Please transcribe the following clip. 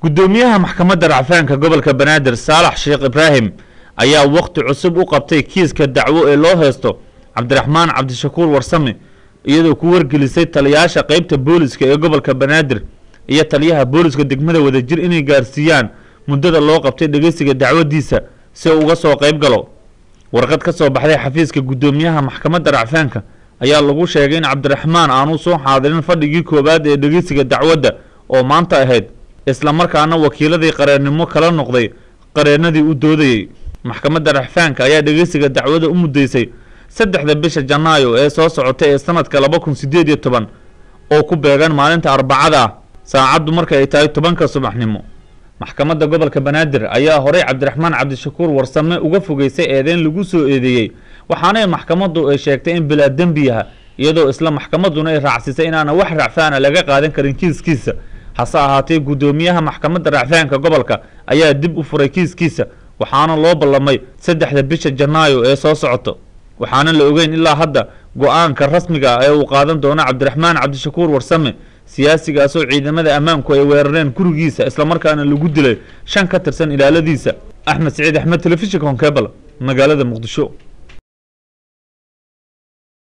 guddoomiyaha maxkamadda racfaanka gobolka banaadir saalax sheekh ibraahim ayaa wakhti cusub u qabtay kiiska dacwo ee loo heysto cabdiraxmaan cabdishakuur warsame iyadoo ku wargelisay taliyaasha qeybta booliska ee gobolka banaadir iyo taliyaha booliska degmada wadajir inay gaarsiiyaan muddada loo qabtay dhegeysiga dacwadiisa si uu uga soo qayb galo warqad ka soo baxday xafiiska guddoomiyaha maxkamadda racfaanka ayaa lagu sheegay in cabdiraxmaan aanu soo xaadirin fadhigii koowaad ee dhegeysiga dacwadda oo maanta ahayd islamarkaana wakiiladii qareennimo kala noqday qareennadii u doodayey maxkamadda racfaanka ayaa dhegeysiga dacwada u muddeysay saddexda bisha janaayo ee soo socotay ee sanadka laba kun siddeed iyo toban oo ku beegan maalinta arbacada ah saacaddu marka ay tahay tobanka subaxnimo maxkamadda gobolka banaadir ayaa horey cabdiraxmaan cabdishakuur warsame uga fogeysay eedeyn lagu soo eedeeyey waxaana maxkamaddu ay sheegtay in bilaa dembi yaha iyadoo isla maxkamadduna ay raacsisay inaana wax racfaana laga qaadan karin kiiskiisa hase ahaatee guddoomiyaha maxkamadda racfaanka gobolka ayaa dib u furay kiiskiisa waxaana loo ballamay saddexda bisha janaayo ee soo socoto waxaana la ogeyn ilaa hadda go-aanka rasmiga ah ee uu qaadan doono cabdiraxmaan cabdishakuur warsame siyaasigaasoo ciidamada ammaanku ay weerareen gurigiisa islamarkaana lagu dilay shan ka tirsan ilaaladiisa axmed siciid axmed telefishinka honkebal magaalada muqdisho